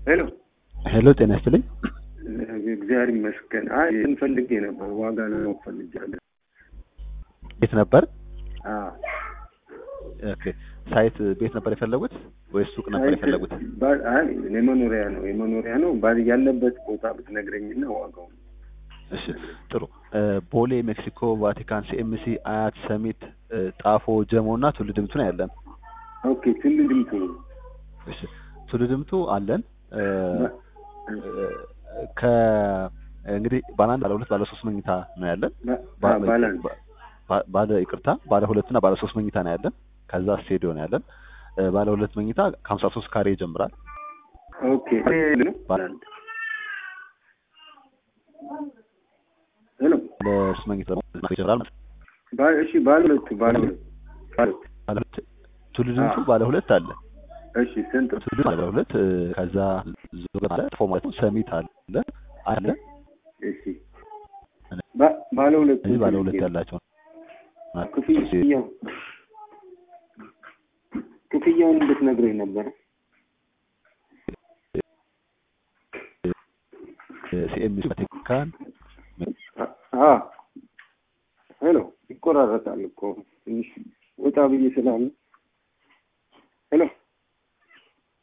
ሄሎ ሄሎ ጤና ይስጥልኝ። እግዚአብሔር ይመስገን። አይ እንፈልጌ ነበር ዋጋ ለማወቅ ፈልጌያለሁ። ቤት ነበር? አዎ ኦኬ። ሳይት ቤት ነበር የፈለጉት ወይስ ሱቅ ነበር የፈለጉት? ባ- አይ የመኖሪያ ነው የመኖሪያ ነው ባ- ያለበት ቦታ ብትነግረኝና ዋጋው እሺ ጥሩ። እ፣ ቦሌ፣ ሜክሲኮ፣ ቫቲካን፣ ሲኤምሲ፣ አያት፣ ሰሚት፣ እ፣ ጣፎ፣ ጀሞ እና ቱሉ ድምቱ ነው ያለን። ኦኬ ትል ድምቱ እሺ ቱሉ ድምቱ አለን። እ፣ ባ- እ፣ ከ እንግዲህ ባለ አንድ ባለ ሁለት ባለ ሶስት መኝታ ነው ያለን። ባ- ባ- አ- ባለ አንድ ባ- ባ- ባለ ይቅርታ ባለ ሁለት እና ባለ ሶስት መኝታ ነው ያለን። ከዛ ስቱዲዮ ነው ያለን። እ፣ ባለ ሁለት መኝታ ከሀምሳ ሶስት ካሬ ይጀምራል። ኦኬ ነው ባለ አንድ ሄሎ ባለ ሶስት መኝታ ደግሞ ይጀምራል ማለት ነው። ባ- እሺ ባለ ሁለቱ ባለ ሁለት ባለ ሁለት ባለ ሁለት ቱሉ ድምቱ አዎ። ባለ ሁለት አለ። እሺ ስንት ቱሉ ድምቱ ባለ ሁለት እ፣ ከዛ ዞ ማለት ፎ ማለት ነው። ሰሚት አለ አለ እሺ ባ- ባለ ሁለት እዚህ ባለ ሁለት ያላቸው ክፍያው ክፍያውን እንድትነግረኝ ነበር። ሲኤምሲ ቫቲካን አ ሄሎ ይቆራረጣል እኮ ትንሽ ወጣ ብዬ ስላለ ሄሎ